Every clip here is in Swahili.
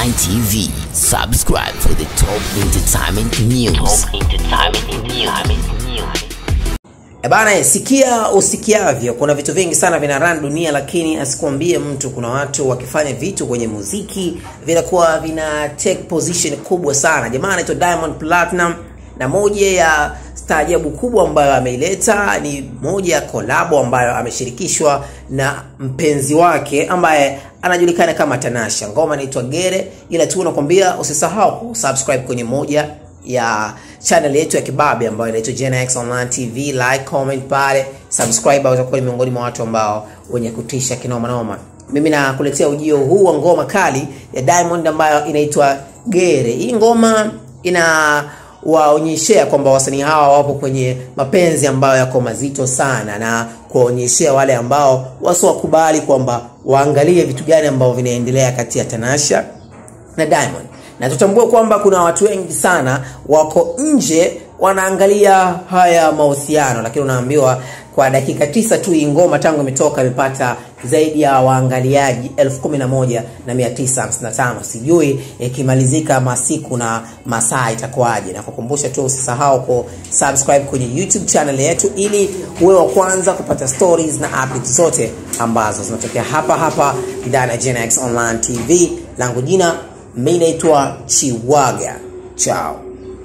Online TV. Subscribe for the top entertainment news. Top entertainment news. E bana, sikia usikiavyo. Kuna vitu vingi sana vina run dunia, lakini asikuambie mtu. Kuna watu wakifanya vitu kwenye muziki vinakuwa vina take position kubwa sana. Jamaa anaitwa Diamond Platinum, na moja ya staajabu kubwa ambayo ameileta ni moja ya kolabo ambayo ameshirikishwa na mpenzi wake ambaye anajulikana kama Tanasha. Ngoma inaitwa Gere, ila tu nakwambia usisahau kusubscribe kwenye moja ya channel yetu ya kibabe ambayo inaitwa Gen X Online TV. Like, comment pale, subscribe, utakuwa ni miongoni mwa watu ambao wenye kutisha kinoma noma. Mimi nakuletea ujio huu wa ngoma kali ya Diamond ambayo inaitwa Gere. Hii ngoma ina waonyeshea kwamba wasanii hawa wapo kwenye mapenzi ambayo yako mazito sana, na kuwaonyeshea wale ambao wasiwakubali kwamba waangalie vitu gani ambavyo vinaendelea kati ya Tanasha na Diamond na tutambue kwamba kuna watu wengi sana wako nje wanaangalia haya mahusiano, lakini unaambiwa kwa dakika tisa tu hii ngoma tangu imetoka imepata zaidi ya waangaliaji elfu kumi na moja na mia tisa hamsini na tano. Sijui ikimalizika masiku na masaa itakuwaje, na kukumbusha tu usisahau ku subscribe kwenye YouTube channel yetu ili uwe wa kwanza kupata stories na updates zote ambazo zinatokea hapa hapa ndani ya Gen X Online TV. Langu jina mi naitwa Chiwaga. Chao.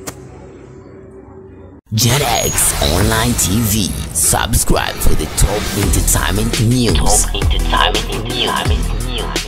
Gen X Online TV. Subscribe for the top entertainment news. Top entertainment news.